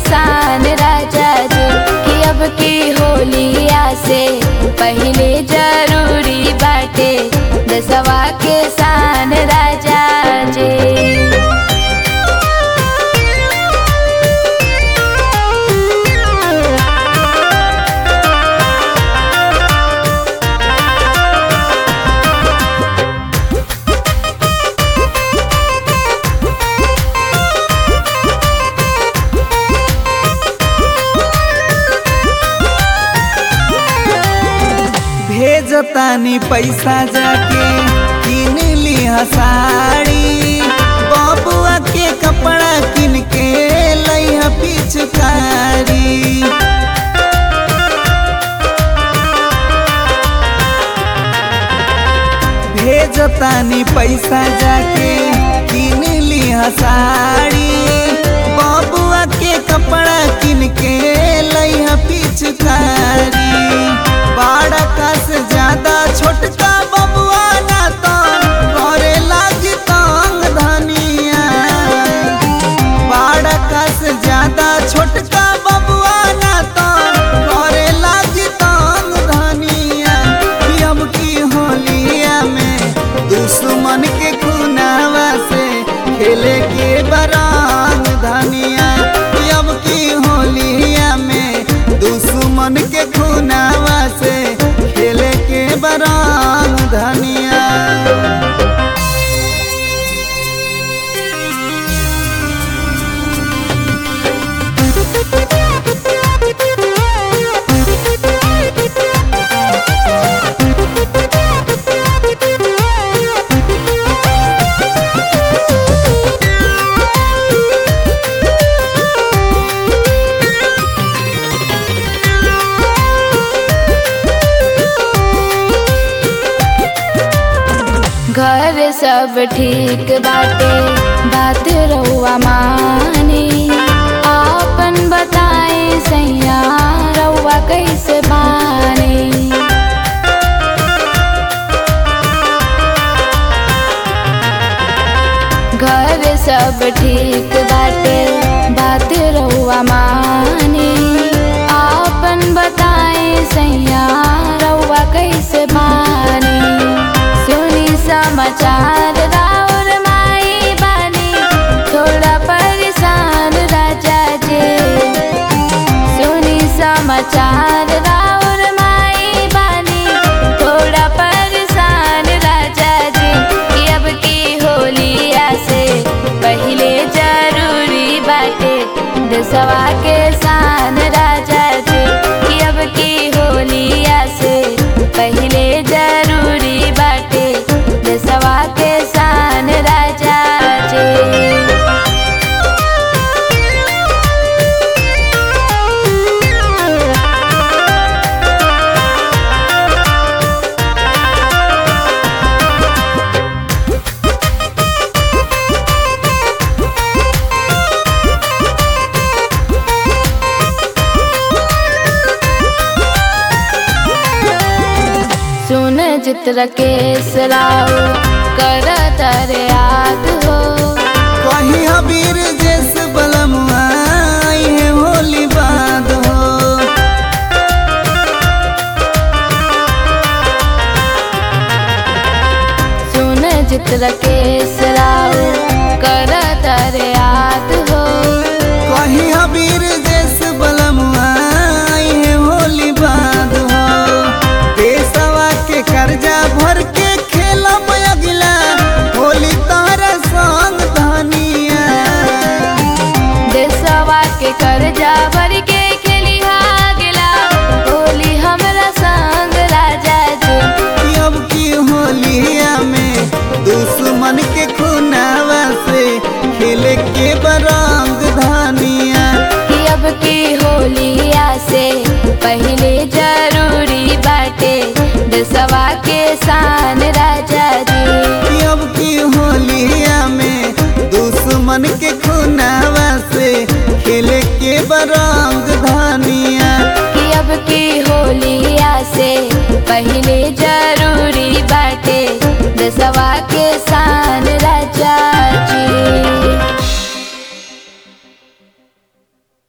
शान राजा जी कि अब की होलिया से पहले जरूरी बाटे दसवा के शान राजा जी भेजतानी पैसा जाके किन लिहा साड़ी बबुआ के कपड़ा किन के लइहा पिचकारी भेजतानी पैसा जाके किन लिहा साड़ी बबुआ के कपड़ा किन के लइहा पिचकारी बड़ा का से ज्यादा छोटका बबुआ ना तो करे लागी तंग धनिया बड़ा का से ज्यादा छोटका बबुआ ना तो करे लागी तंग धनिया कि अब की होलिया में दुश्मन के खुनावा से खेले के बरांग धनिया कि अब की होलिया में दुश्मन के खुनावा से खेले के बरांग धनिया घर सब ठीक बाटे बात रउआ मानी आपन बताए सैया रउआ कैसे बानी घर सब ठीक बाटे बात रउआ मानी आपन बताए सैया रउआ कैसे बानी सुनी समाचार राउर माई बानी थोड़ा परेशान राजा जी सुनी समाचार राउर माई बानी थोड़ा परेशान राजा जी कि अब की होलिया से पहले जरूरी बाटे दसवा के शान राजा जी कि अब की होलिया से पहले जरूरी बाटे दसवा के शान राजा जी सुन चित्र के सराव कर तर याद हो कहीं अबीर जैस बलमुआ आई है होली बाद हो सुन चित्र के सराव कर तर याद हो कहीं अबीर जैस बलमुआ आई है होली बाद हो देशवा के कर्जा भर के खेला अगिला होली तारा संग धनिया देशवा के कर्जा भर के खेली गेला होली हमरा संग राजा जी कि अब की होलिया में दुश्मन के खुनावा से खेले के बरंग धनिया कि अब की होलिया से पहले जरूरी बाटे दसवा के शान राजा जी कि अब की होलिया में दुश्मन के खुनावा से खेले के बरंग धनिया